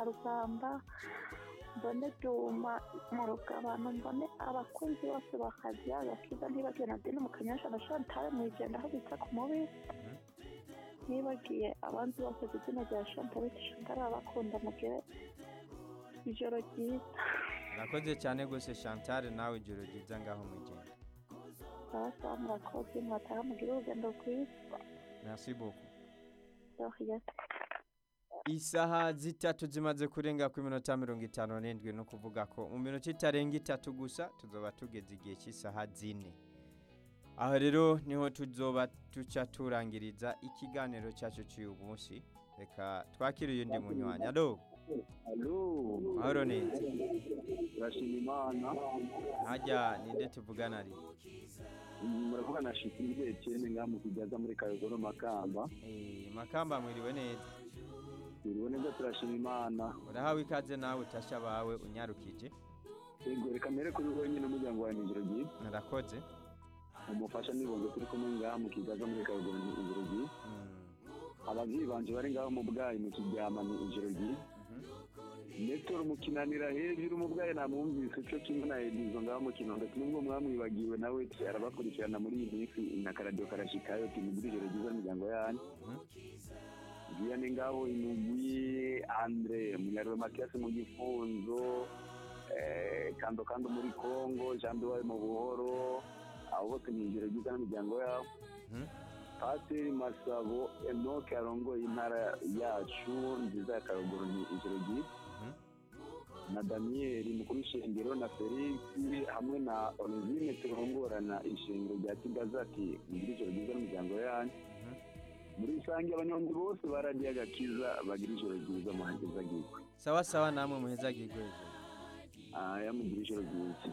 karugamba mbone duma mu rugabano mbone abakunzi bose bakazi agakiza ntibagiwe na dini mu kanyasha na shantare mu igenda aho bita ku mubiri ntibagiye abandi bose ku izina rya shantare shantare abakunda mugire ijoro ryiza urakoze cyane rwose chantal nawe ijoro ryiza ngaho mu igenda basa murakoze mwataha mugire urugendo rwiza merci beaucoup Doriya. isaha zitatu zimaze kurenga ku minota mirongo itanu n'indwi no kuvuga ko mu minota itarenga itatu gusa tuzoba tugeze igihe cy'isaha zine aho rero niho tuzoba tuca turangiriza ikiganiro cyacu cy'uyu munsi reka twakire uyundi munywanyi alo Alo, mahoro neza turashima Imana. hajya ninde tuvugana ari Muravuga na Shikiri Etienne ngaha mu Kigaza muri Kayogoro Makamba. Eh, makamba mwiriwe neza Turiwe neza turashima Imana. urahawe ikaze nawe utasha bawe unyarukije Ego reka mbere kuri wowe nyine umuryango wawe nijoro ryiza. narakoze Umufasha nibonze turi kumwe ngaha mu Kigaza muri Kayogoro ni ijoro ryiza. Mm, Abavyeyi banje bari ngaho mu bwayi mu Kiryama ni ijoro ryiza. mhm. Nestor mukinanira hejuru mu bwayi namwumvise cyo kimwe na Edizo ngaho mu Kinondo nubwo mwamwibagiwe nawe arabakurikirana muri iyi minsi na karadiyo karashikayo timugire ijoro ryiza imiryango yanyu. Mhm. Vianney ngabo inugwi Andre Munyarwe Mathias mu gifunzo eh, kando kando muri Congo Jean Duwaye mu buhoro abo bose ni ijoro ryiza n'imiryango yabo Mhm. Pasiteri Masabo Enoke arongoye intara yacu nziza ya Karuguru ni ijoro ryiza Mhm. na Daniel mukuru w'ishengero na Felix hamwe na Onizime turongorana ishengero rya Kigazati mugire ijoro ryiza n'imiryango yanyu Mhm. muri rusange abanyonzi bose baradiye agakiza bagira ijoro ryiza muhageze agirwa sawa sawa namwe muheza gigweje aya mugira ijoro ryiza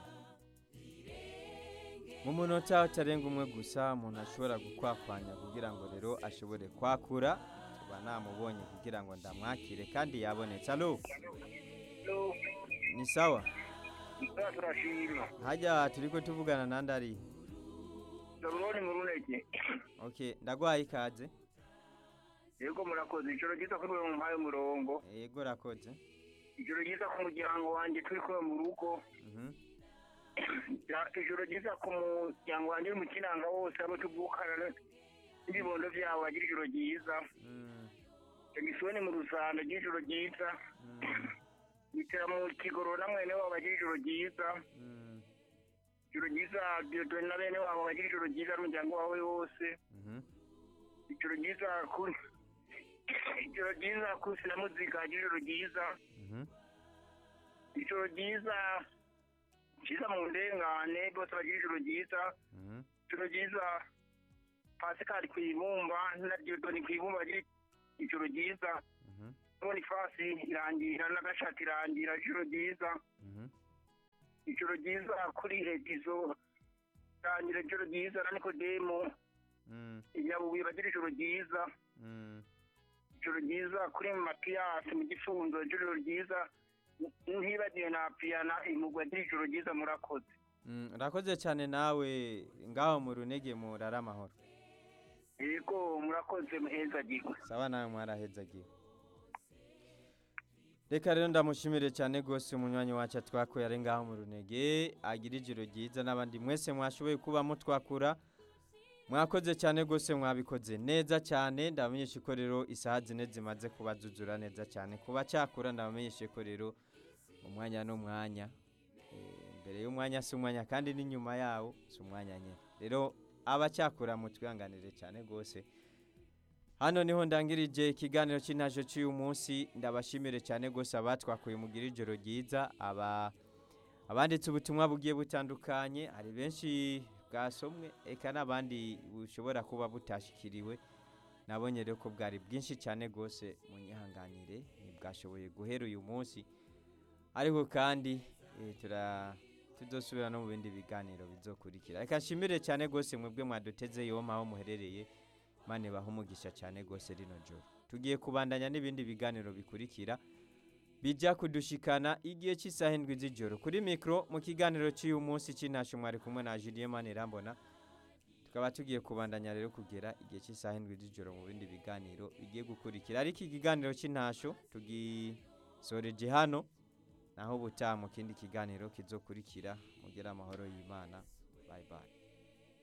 mu munota utarenga umwe gusa umuntu ashobora gukwakwanya kugira ngo rero ashobore kwakura tuba namubonye kugira ngo ndamwakire kandi yabonetse alo ni sawa turashima hajya turi ko tuvugana nandi ari Zabuloni mu runege ok ndagwaye ikaze yego murakoze ijoro ryiza kuri mwe mumpaye umurongo yego rakoze ijoro ryiza ku muryango wanjye turi kumwe mu rugo Mhm. Ja- ijoro ryiza ku muryango wanjye uri mu kinanga wose abo tuvukana n'ibibondo byabo bagira ijoro ryiza Mm, emisoni mu rusando ry'ijoro ryiza mm, bitera mu kigoro na mwene wabo bagira ijoro ryiza mm, ijoro ryiza diodoni na bene wabo bagira ijoro ryiza n'umuryango wawe wose mhm. ijoro ryiza kuri ijoro ryiza kusi na muzika bagira ijoro ryiza Mhm. ijoro ryiza ryiza mu ndengane bose bagira ijoro ryiza Mhm. ijoro ryiza pasikari ku ibumba na diodoni ku ibumba bagira ijoro ryiza Mhm. bonifasi irangira n'agashati irangira ijoro ryiza Mhm. ijoro ryiza kuri edizo irangira ijoro ryiza na nikodemu Mm, inyabubuye bagira ijoro ryiza mm. ijoro ryiza kuri matiyasi mu gifunzo ijoro ryiza ntibagiwe na piyana imugwa agira ijoro ryiza murakoze Mm, urakoze cyane nawe ngaho mu runege murara amahoro yego murakoze muheza gigwe sawa nawe mwarahezagiwe reka rero ndamushimire cyane rwose umunywanyi wacu twakuye ari ngaho mu runege agira ijoro ryiza n'abandi mwese mwashoboye kuba mutwakura mwakoze cyane rwose mwabikoze neza cyane ndabamenyesha ko rero isaha zine zimaze kuba zuzura neza cyane kuba cyakura ndabamenyesha ko rero umwanya n'umwanya Eh, mbere y'umwanya si umwanya kandi n'inyuma yawo si umwanya nyine rero abacyakura mutwihanganire cyane rwose hano niho ndangirije ikiganiro cy'intajo cy'uyu munsi ndabashimire cyane rwose abatwakuye mugira ijoro ryiza aba abanditse ubutumwa bugiye butandukanye hari benshi bwasomwe eka n'abandi bushobora kuba butashikiriwe nabonye rero ko bwari bwinshi cyane rwose munyihanganire ntibwashoboye guhera uyu munsi ariko kandi eh, tura tuzosubira no mu bindi biganiro bizokurikira reka nshimire cyane rwose mwebwe mwaduteze yoma aho muherereye mane baha umugisha cyane rwose rino joro tugiye kubandanya n'ibindi biganiro bikurikira bijya kudushikana igihe cy'isaha indwi z'ijoro kuri mikoro mu kiganiro cy'uyu munsi cy'intasho mwari kumwe na Julien Manirambona tukaba tugiye kubandanya rero kugera igihe cy'isaha indwi z'ijoro mu bindi biganiro bigiye gukurikira ariko ikiganiro cy'intasho tugi soreje hano naho ubutaha mu kindi kiganiro kizokurikira mugire amahoro y'imana bye bye